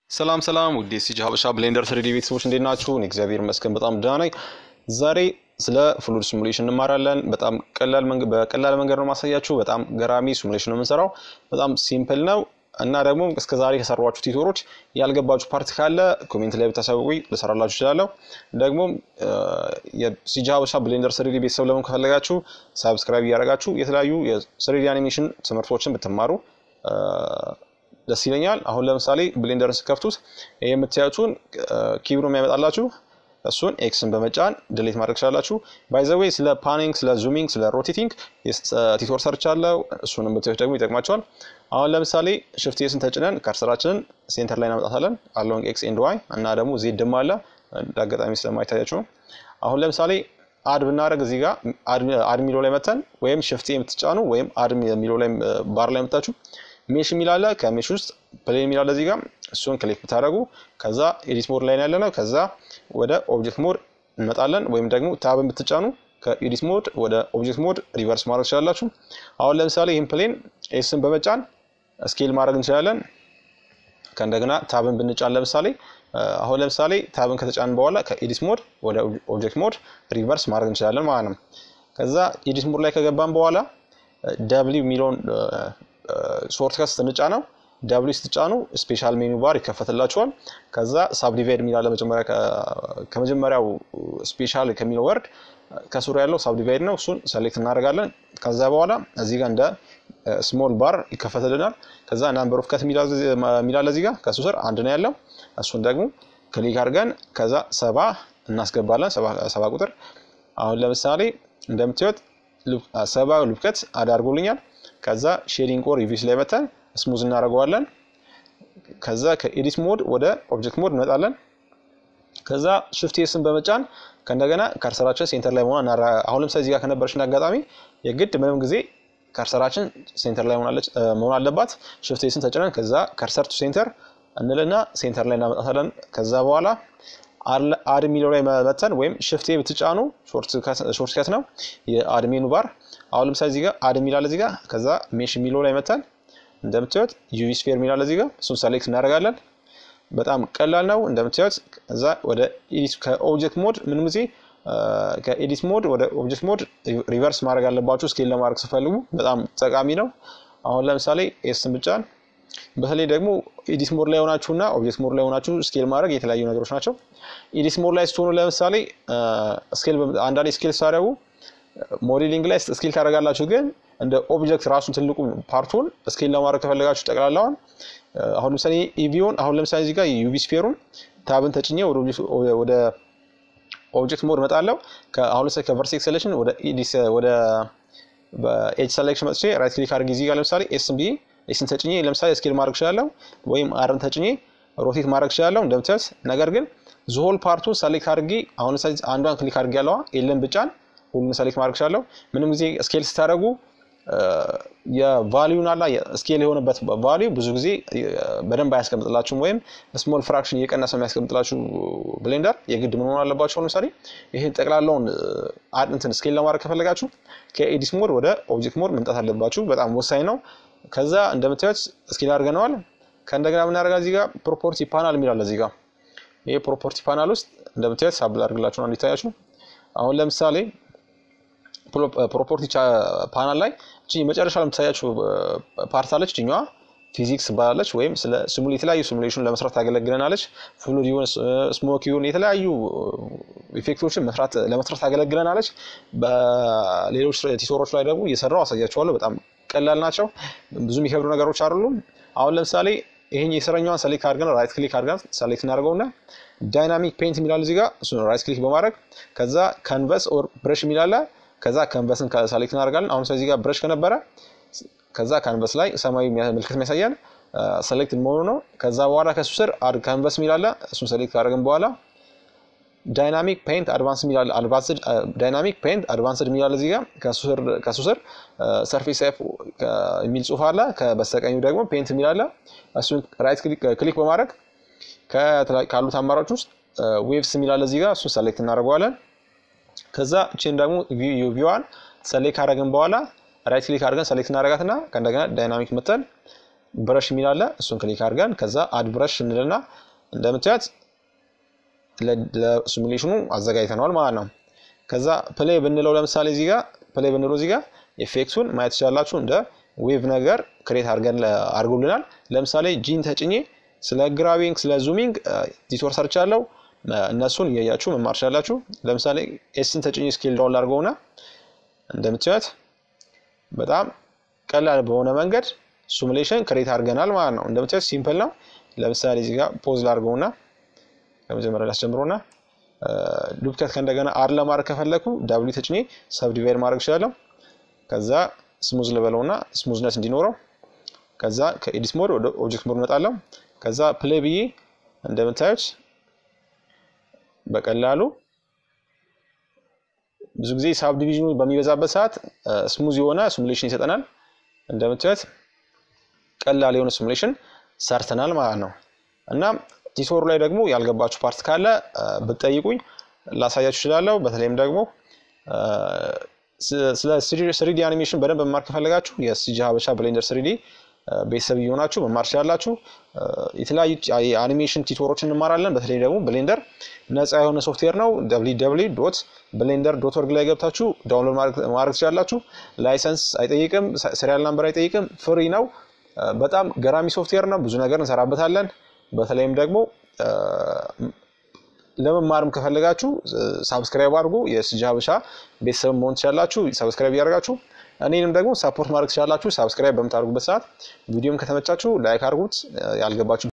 ሰላም ሰላም ውድ የሲጂ ሀበሻ ብሌንደር ስሪዲ ቤተሰቦች እንዴት ናችሁ? እኔ እግዚአብሔር ይመስገን በጣም ደህና ነኝ። ዛሬ ስለ ፍሉድ ሲሙሌሽን እንማራለን። በጣም ቀላል መንገድ በቀላል መንገድ ነው ማሳያችሁ። በጣም ገራሚ ሲሙሌሽን ነው የምንሰራው። በጣም ሲምፕል ነው እና ደግሞ እስከ ዛሬ ከሰሯችሁ ቲቶሮች ያልገባችሁ ፓርት ካለ ኮሜንት ላይ ብታሳውቁኝ ልሰራላችሁ እችላለሁ። ደግሞ የሲጂ ሀበሻ ብሌንደር ስሪዲ ቤተሰብ ለመሆን ከፈለጋችሁ ሳብስክራይብ እያደረጋችሁ የተለያዩ የስሪዲ አኒሜሽን ትምህርቶችን ብትማሩ ደስ ይለኛል። አሁን ለምሳሌ ብሌንደርን ስከፍቱት ይህ የምታዩትን ኪብሩ የሚያመጣላችሁ እሱን ኤክስን በመጫን ድሌት ማድረግ ትችላላችሁ። ባይዘዌይ ስለ ፓኒንግ፣ ስለ ዙሚንግ፣ ስለ ሮቴቲንግ ቲቶር ሰርቻለሁ። እሱን የምታዩት ደግሞ ይጠቅማቸዋል። አሁን ለምሳሌ ሽፍት ኤስን ተጭነን ከርሰራችንን ሴንተር ላይ እናመጣታለን። አሎንግ ኤክስ ኤንድ ዋይ እና ደግሞ ዜድም አለ አጋጣሚ ስለማይታያችሁ ነው። አሁን ለምሳሌ አድ ብናደረግ እዚህ ጋር አድ ሚሎ ላይ መተን ወይም ሽፍት የምትጫኑ ወይም አድ የሚለው ላይ ባር ላይ መታችሁ ሜሽ የሚላለ ከሜሽ ውስጥ ፕሌን የሚላለ እዚህ ጋር እሱን ክሊክ ብታደረጉ ከዛ ኤዲት ሞድ ላይ ያለ ነው። ከዛ ወደ ኦብጀክት ሞድ እንመጣለን። ወይም ደግሞ ታብን ብትጫኑ ከኤዲት ሞድ ወደ ኦብጀክት ሞድ ሪቨርስ ማድረግ ትችላላችሁ። አሁን ለምሳሌ ይህን ፕሌን ኤስን በመጫን ስኬል ማድረግ እንችላለን። ከእንደገና ታብን ብንጫን ለምሳሌ አሁን ለምሳሌ ታብን ከተጫን በኋላ ከኤዲት ሞድ ወደ ኦብጀክት ሞድ ሪቨርስ ማድረግ እንችላለን ማለት ነው። ከዛ ኤዲት ሞድ ላይ ከገባን በኋላ ደብሊው የሚለውን ሾርት ከት ስትንጫ ነው ዳብሊው ስትጫኑ ስፔሻል ሜኑ ባር ይከፈትላችኋል። ከዛ ሳብዲቫይድ የሚላለ ከመጀመሪያው ስፔሻል ከሚለው ወርድ ከስሩ ያለው ሳብዲቫይድ ነው። እሱን ሰሌክት እናደርጋለን። ከዛ በኋላ እዚህ ጋር እንደ ስሞል ባር ይከፈትልናል። ከዛ ናምበር ኦፍ ከት የሚላለ እዚህ ጋር ከሱ ስር አንድ ነው ያለው። እሱን ደግሞ ክሊክ አድርገን ከዛ ሰባ እናስገባለን። ሰባ ቁጥር አሁን ለምሳሌ እንደምታዩት ሰባ ሉብከት አዳርጎልኛል። ከዛ ሼዲንግ ኮር ሪቪውስ ላይ መተን ስሙዝ እናደርገዋለን። ከዛ ከኤዲት ሞድ ወደ ኦብጀክት ሞድ እንመጣለን። ከዛ ሽፍት ኤስን በመጫን ከእንደገና ከርሰራችን ሴንተር ላይ መሆን አሁን ለምሳሌ እዚህ ጋር ከነበረችን አጋጣሚ የግድ ምንም ጊዜ ከርሰራችን ሴንተር ላይ መሆን አለባት። ሽፍት ኤስን ተጭነን ከዛ ከርሰር ቱ ሴንተር እንልና ሴንተር ላይ እናመጣታለን። ከዛ በኋላ አድ የሚለው ላይ መተን ወይም ሽፍቴ ብትጫኑ ሾርት ከት ነው የአድሜኑ ባር አሁን ለምሳሌ እዚህ ጋር አድ የሚላለ እዚህ ጋር ከዛ ሜሽ የሚለው ላይ መተን እንደምታዩት ዩቪ ስፌር የሚላለ እዚህ ጋር እሱን ሰሌክት እናደርጋለን። በጣም ቀላል ነው እንደምታዩት። ከዛ ወደ ኤዲት ከኦብጀክት ሞድ ምንም ጊዜ ከኤዲት ሞድ ወደ ኦብጀክት ሞድ ሪቨርስ ማድረግ አለባችሁ ስኬል ለማድረግ ስፈልጉ በጣም ጠቃሚ ነው። አሁን ለምሳሌ ኤስን ብጫን በተለይ ደግሞ ኤዲት ሞድ ላይ ሆናችሁና ኦብጀክት ሞድ ላይ ሆናችሁ ስኬል ማድረግ የተለያዩ ነገሮች ናቸው። ኤዲት ሞድ ላይ ስትሆኑ ለምሳሌ ስኬል አንዳንዴ ስኬል ስታደርጉ ሞዴሊንግ ላይ ስኬል ታደርጋላችሁ፣ ግን እንደ ኦብጀክት ራሱን ትልቁ ፓርቱን ስኬል ለማድረግ ከፈለጋችሁ ጠቅላላውን አሁን ለምሳሌ ኢቪውን አሁን ለምሳሌ እዚህ ጋር ዩቪ ስፌሩን ታብን ተጭኜ ወደ ኦብጀክት ሞድ መጣለው። አሁን ለምሳሌ ከቨርቴክስ ሴሌክሽን ወደ ወደ ኤጅ ሰሌክሽን መጥቼ ራይት ክሊክ አድርጌ እዚህ ጋር ለምሳሌ ኤስን ብዬ ኤስን ተጭኜ ለምሳሌ ስኬል ማድረግ እችላለሁ፣ ወይም አርን ተጭኜ ሮቴት ማድረግ እችላለሁ እንደምታዩት። ነገር ግን ዝሆል ፓርቱን ሰሌክት አድርጌ አሁን ለምሳሌ አንዷን ክሊክ አድርጌ ያለዋ ኤልን ብጫን ሁሉን ሰሌክት ማድረግ እችላለሁ። ምንም ጊዜ ስኬል ስታደርጉ የቫሊዩን አላ ስኬል የሆነበት ቫሊዩ ብዙ ጊዜ በደንብ አያስቀምጥላችሁም፣ ወይም ስሞል ፍራክሽን እየቀነሰ የሚያስቀምጥላችሁ ብሌንደር የግድ ምን ሆን አለባቸው። ለምሳሌ ይህን ጠቅላላውን እንትን ስኬል ለማድረግ ከፈለጋችሁ ከኤዲት ሞድ ወደ ኦብጀክት ሞድ መምጣት አለባችሁ። በጣም ወሳኝ ነው። ከዛ እንደምታዩት ስኬል አድርገነዋል። ከእንደገና ምናደርጋ እዚህ ጋር ፕሮፖርቲ ፓናል የሚላለ እዚህ ጋር ይህ ፕሮፖርቲ ፓናል ውስጥ እንደምታዩት ሳብል አድርግላችሁ ነው እንዲታያችሁ። አሁን ለምሳሌ ፕሮፖርቲ ፓናል ላይ እቺ መጨረሻ ለምታያችሁ ፓርት አለች። እችኛዋ ፊዚክስ ትባላለች፣ ወይም ስለ የተለያዩ ሲሙሌሽን ለመስራት ታገለግለናለች። ፍሉድ ይሁን ስሞክ ይሁን የተለያዩ ኢፌክቶችን ለመስራት ታገለግለናለች። በሌሎች ቲቶሮች ላይ ደግሞ እየሰራው አሳያችኋለሁ። በጣም ቀላል ናቸው፣ ብዙ የሚከብዱ ነገሮች አይደሉም። አሁን ለምሳሌ ይሄን የስረኛዋን ሰሌክት አድርገን ራይት ክሊክ አድርገን ሰሌክት እናደርገውና ዳይናሚክ ፔንት የሚላል እዚህ ጋር እሱን ራይት ክሊክ በማድረግ ከዛ ካንቨስ ኦር ብረሽ የሚላለ ከዛ ካንቨስን ሰሌክት እናደርጋለን። አሁን ስለዚህ ጋር ብረሽ ከነበረ ከዛ ካንቨስ ላይ ሰማያዊ ምልክት የሚያሳየን ሰሌክት መሆኑ ነው። ከዛ በኋላ ከሱ ስር አድ ካንቨስ የሚላለ እሱን ሰሌክት ካደረግን በኋላ ዳይናሚክ ፔንት አድቫንስ የሚላለ አድቫንስድ ዳይናሚክ ፔንት አድቫንስድ የሚላለ እዚህ ጋር ከሱ ስር ሰርፌስ ኤፍ የሚል ጽሁፍ አለ። ከበስተቀኙ ደግሞ ፔንት የሚላለ እሱን ራይት ክሊክ በማድረግ ካሉት አማራጮች ውስጥ ዌቭስ የሚላለ እዚህ ጋር እሱን ሰሌክት እናደርገዋለን። ከዛ እችን ደግሞ ቪዋን ሰሌክት ካደረግን በኋላ ራይት ክሊክ አድርገን ሰሌክት እናደርጋትና ከእንደገና ዳይናሚክ መተን ብረሽ የሚል አለ። እሱን ክሊክ አድርገን ከዛ አድ ብረሽ እንልና እንደምታዩት ለሲሙሌሽኑ አዘጋጅተነዋል ማለት ነው። ከዛ ፕሌይ ብንለው ለምሳሌ እዚህ ጋር ፕሌይ ብንለው እዚህ ጋር ኤፌክቱን ማየት ትችላላችሁ። እንደ ዌቭ ነገር ክሬት አድርገን አድርጎልናል። ለምሳሌ ጂን ተጭኜ ስለ ግራቪንግ ስለ ዙሚንግ ቲቶር ሰርቻለሁ። እነሱን እያያችሁ መማር ትችላላችሁ። ለምሳሌ ኤስን ተጭኜ ስኬል ዳውን ላድርገውና እንደምታዩት በጣም ቀላል በሆነ መንገድ ሲሙሌሽን ክሬት አድርገናል ማለት ነው። እንደምታዩት ሲምፕል ነው። ለምሳሌ እዚህ ጋር ፖዝ ላድርገውና ከመጀመሪያ ላስጀምሮና ዱፕከት ከእንደገና አር ለማድረግ ከፈለኩ ዳብሊው ተጭኜ ሰብ ዲቫይድ ማድረግ እችላለሁ። ከዛ ስሙዝ ልበለውና ስሙዝነስ እንዲኖረው ከዛ ከኤዲት ሞድ ወደ ኦብጀክት ሞድ እመጣለሁ። ከዛ ፕሌይ ብዬ እንደምታዩት በቀላሉ ብዙ ጊዜ ሳብ ዲቪዥኑ በሚበዛበት ሰዓት ስሙዝ የሆነ ሲሙሌሽን ይሰጠናል። እንደምታዩት ቀላል የሆነ ሲሙሌሽን ሰርተናል ማለት ነው እና ቲቶሩ ላይ ደግሞ ያልገባችሁ ፓርት ካለ ብትጠይቁኝ ላሳያችሁ እችላለሁ። በተለይም ደግሞ ስለ ስሪዲ አኒሜሽን በደንብ መማር ከፈለጋችሁ የሲጂ ሀበሻ ብሌንደር ስሪዲ ቤተሰብ እየሆናችሁ መማር ትችላላችሁ። የተለያዩ የአኒሜሽን ቲቶሮች እንማራለን። በተለይ ደግሞ ብሌንደር ነፃ የሆነ ሶፍትዌር ነው። ዶት ብሌንደር ዶት ወርግ ላይ ገብታችሁ ዳውንሎድ ማድረግ ትችላላችሁ። ላይሰንስ አይጠይቅም፣ serial ናምበር አይጠይቅም፣ ፍሪ ነው። በጣም ገራሚ ሶፍትዌር ነው። ብዙ ነገር እንሰራበታለን። በተለይም ደግሞ ለመማርም ከፈለጋችሁ ሳብስክራይብ አድርጉ። የሲጂ ሀበሻ ቤተሰብ መሆን ትችላላችሁ። ሳብስክራይብ እያደረጋችሁ እኔንም ደግሞ ሳፖርት ማድረግ ትችላላችሁ። ሳብስክራይብ በምታደርጉበት ሰዓት ቪዲዮም ከተመቻችሁ ላይክ አድርጉት። ያልገባችሁ